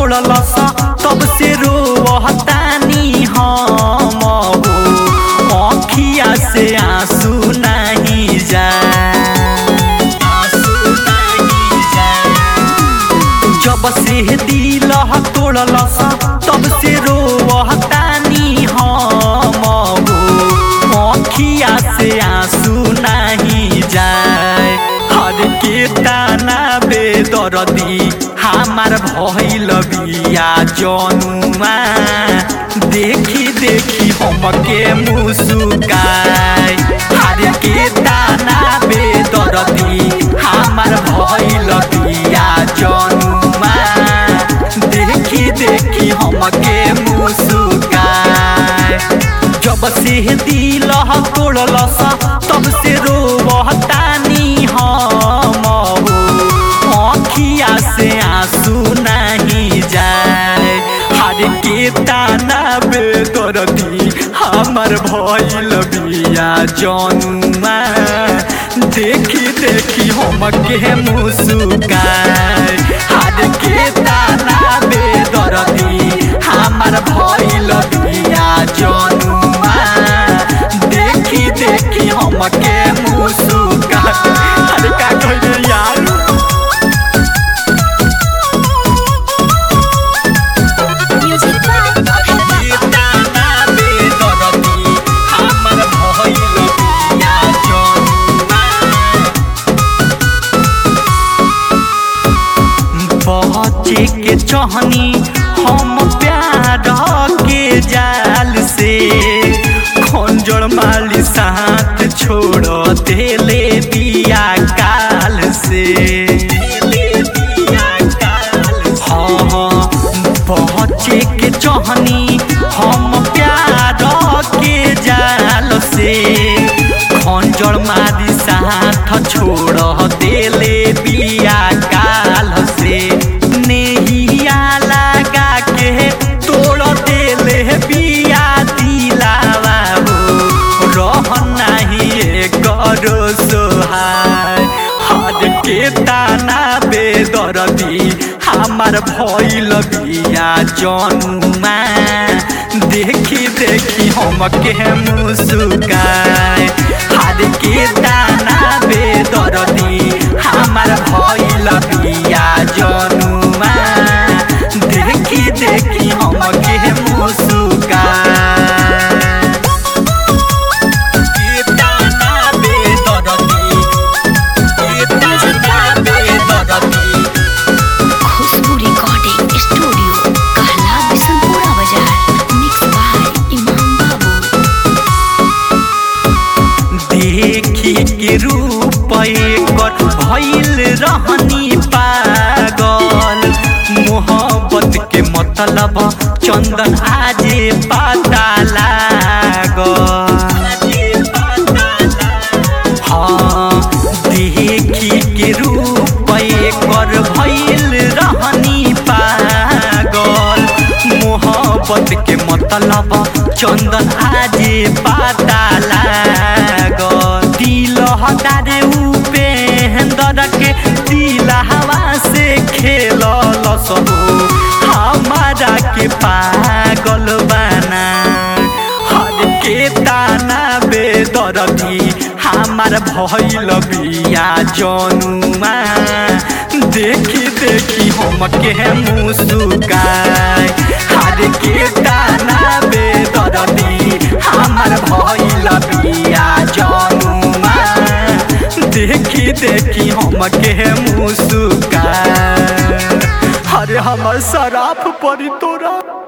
तोड़लस तब से रोवतानी हम हो अखिया से आंसू नहीं जाए आंसू नहीं जाए जब से दिल तोड़लस तब से रोवतानी हम हो अखिया से आंसू नहीं जाए हर के ताना बेदरदी हमार भइल बिया जनुआ देखी देखी हमके मुस्काए हर के ताना बेदरदी हमार भइल बिया जनुआ देखी देखी हमके मुस्काए जब से दिल तोड़लस तब से रोवतानी हम हो अखिया से आंसू नहीं जाए हर के ताना बेदरदी हमर भइल बिया जनुआ देखी देखी हमके मुस्काए हर के ताना बेदरदी हमर भइल बिया जनुआ देखी देखी हमके मुस्काए अरे का कहिए यार Music by Abhay Baba. ताना बेदरदी हमर भइल बिया जनुआ बचे के चहनी हम प्यार के जाल से खंजर माली साथ छोड़ देले बिया काल से हाँ हाँ बचे के चहनी हम प्यार के जाल से खंजर मारी साथ छोड़ देले बिया काल से नेहिया लगा के तोड़ देले बिया दिलावा हो रह नहीं करो सोहाय हर के ताना बेदरदी हमार भइल बिया जनुआ देखी देखी हमके मुस्काए हर के ताना बेदरदी हमार भइल बिया जनुआ देखी देखी हमके मुस्काए के ताना बेदरदी के ताना बेदरदी खुशबू रिकॉर्डिंग स्टूडियो कहला बिशनपुरा बाजार मिक्स बाय इमाम बाबू देखी के रूप एकर भइल रहनी पागल मोहब्बत के मतलब चंदन आजे पता लागल हाँ देखी के रूप एकर भइल रहनी पागल मोहब्बत के मतलब चंदन आजे पता लागल दिल हटारे उपेंद्र के दिल हवा से खेल हमारा के पागल बना हर के ताना बेदरदी हमार भइल बिया जनुआ देखी देखी हमके मुस्काए हर के ताना बेदरदी हमार भइल बिया जनुआ देखी देखी हमके मुस्काए अरे हमर शराफ परी तोरा